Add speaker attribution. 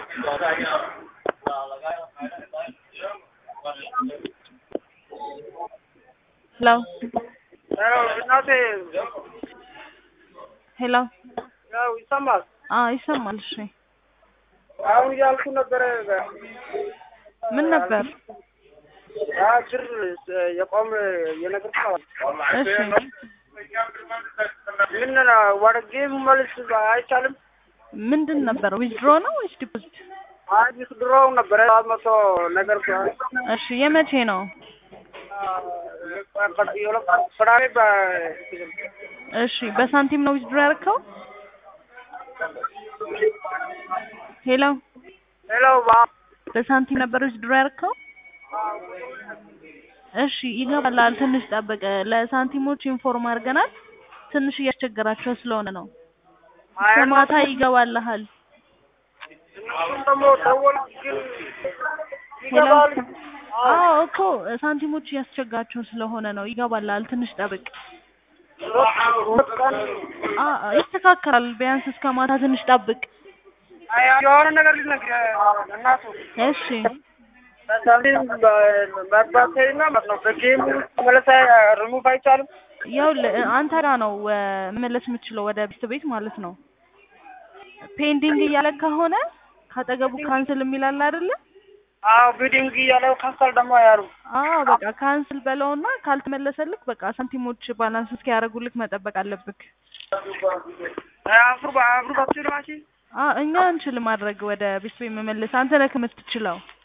Speaker 1: ሄሎ
Speaker 2: እናቴ
Speaker 1: ሄሎ
Speaker 2: ያው ይሰማል።
Speaker 1: አዎ ይሰማል። እሺ
Speaker 2: አሁን እያልኩ ነበረ
Speaker 1: ምን ነበር?
Speaker 2: ያ ብር የቆም የነገር
Speaker 1: እሺ
Speaker 2: ምን ወደ ጌም መልስ አይቻልም።
Speaker 1: ምንድን ነበር? ዊዝድሮ ነው ወይስ ዲፖዚት?
Speaker 2: አዲስ ድሮው ነበረ ሰባት መቶ ነገር
Speaker 1: እሺ የመቼ ነው?
Speaker 2: ፍራሜ
Speaker 1: እሺ በሳንቲም ነው ዊዝድሮ ያደረከው? ሄሎ
Speaker 2: ሄሎ
Speaker 1: በሳንቲም ነበር ዊዝድሮ ያደረከው? እሺ ይገባላል። ትንሽ ጠብቅ። ለሳንቲሞች ኢንፎርም አድርገናል። ትንሽ እያስቸገራቸው ስለሆነ ነው። እስከ ማታ ይገባልሃል።
Speaker 2: ደግሞ ደወል ግን
Speaker 1: ሄሎ
Speaker 2: ይገባል።
Speaker 1: አዎ እኮ ሳንቲሞች እያስቸገራቸው ስለሆነ ነው። ይገባልሃል። ትንሽ ጠብቅ።
Speaker 2: ሁለት ቀን
Speaker 1: አ ይስተካከላል። ቢያንስ እስከ ማታ ትንሽ ጠብቅ።
Speaker 2: አይ የሆነ ነገር ልነግርህ እናቱ
Speaker 1: እሺ
Speaker 2: በሳንቲም መግባቴና ማለት ነው በጌሙ መለሳ ሪሙቭ አይቻልም።
Speaker 1: ይኸውልህ አንተ ጋ ነው እ መመለስ የምትችለው ወደ ቤት ቤት ማለት ነው። ፔንዲንግ እያለ ከሆነ ካጠገቡ ካንስል የሚላል አይደለ?
Speaker 2: አዎ ቢዲንግ እያለው ካንሰል ደግሞ ያሉ
Speaker 1: አዎ በቃ ካንስል በለውና ካልተመለሰልክ በቃ ሳንቲሞች ባላንስ እስኪያደርጉልክ መጠበቅ አለብክ።
Speaker 2: አፍሩ አፍሩ ባትችል ማቺ
Speaker 1: አ እኛ እንችል ማድረግ ወደ ቤት ቤት መመለስ አንተ ነህ የምትችለው።